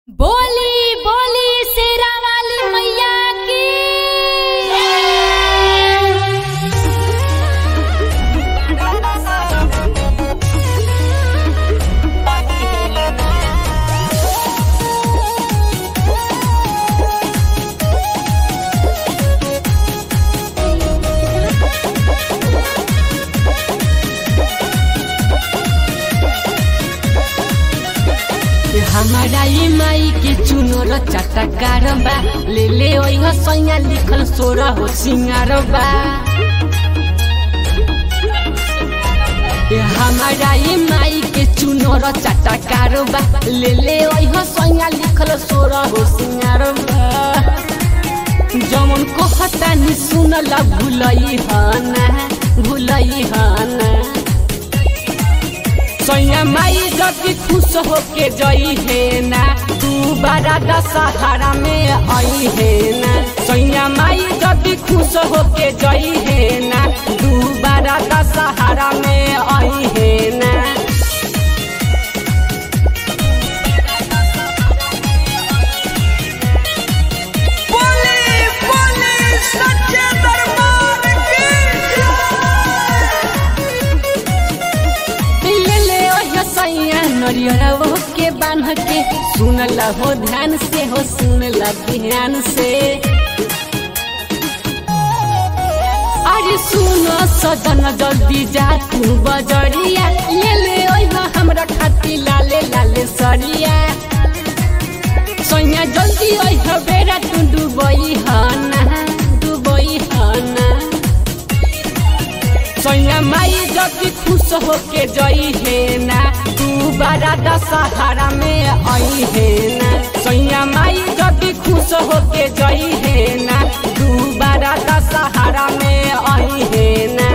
बोली बोली शेरा वाली मैया की हमारा ये माई के चुनर चटकार बा ले ले ओइह सैया लिखल सोर हो सिंगार बा हमारा ये माई के चुनर चटकार बा ले ले ओइह सैया लिखल सोर हो सिंगार बा जमन को हटानी सुनल भुलई हना भुलई हना सैया माई जति खुश होके जई है ना तू बारा दशहरा में आई है ना सैया माई जति खुश होके जई है ना तू बारा दशहरा में आई है ना बोली बोली सच्चे दरबार की ले ले ओह सैया नरियर वो के बांध के सुन हो ध्यान से हो सुन ध्यान से अरे सुनो सजन जल्दी जा तू बजरिया ले ले ओह हमरा खाती लाले लाले सरिया सैया जल्दी ओह बेरा तू डुबई हना डुबई हना सैया माई जति खुश होके जई है ना तू बारा दशहरा में आई है ना सैया माई जति खुश होके जई है ना तू बारा दशहरा में आई है ना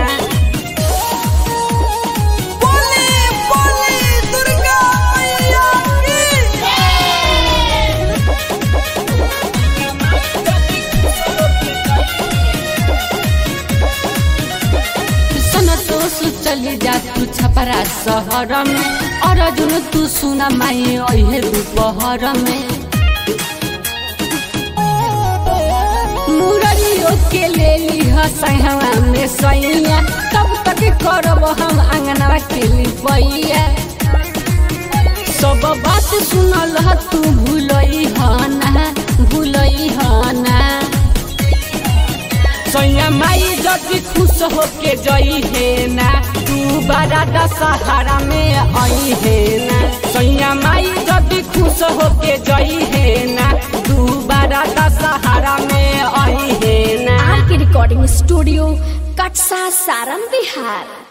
बोली बोली दुर्गा मैया की सन तो सु चली जा तू छपरा शहर में और जुन तू सुना माई अहे दोपहर में मुरलियो के ले लीह सहवा में सैया तब तक करब हम अंगना के लिपैया सब बात सुनल ह तू भूलई हना भूलई हना सैया माई जति खुश होके जई है ना तू बारा दशहरा में आई है ना सैया माई जति खुश होके जई है ना तू बारा दशहरा में आई है ना आर के रिकॉर्डिंग स्टूडियो कटसा सारम बिहार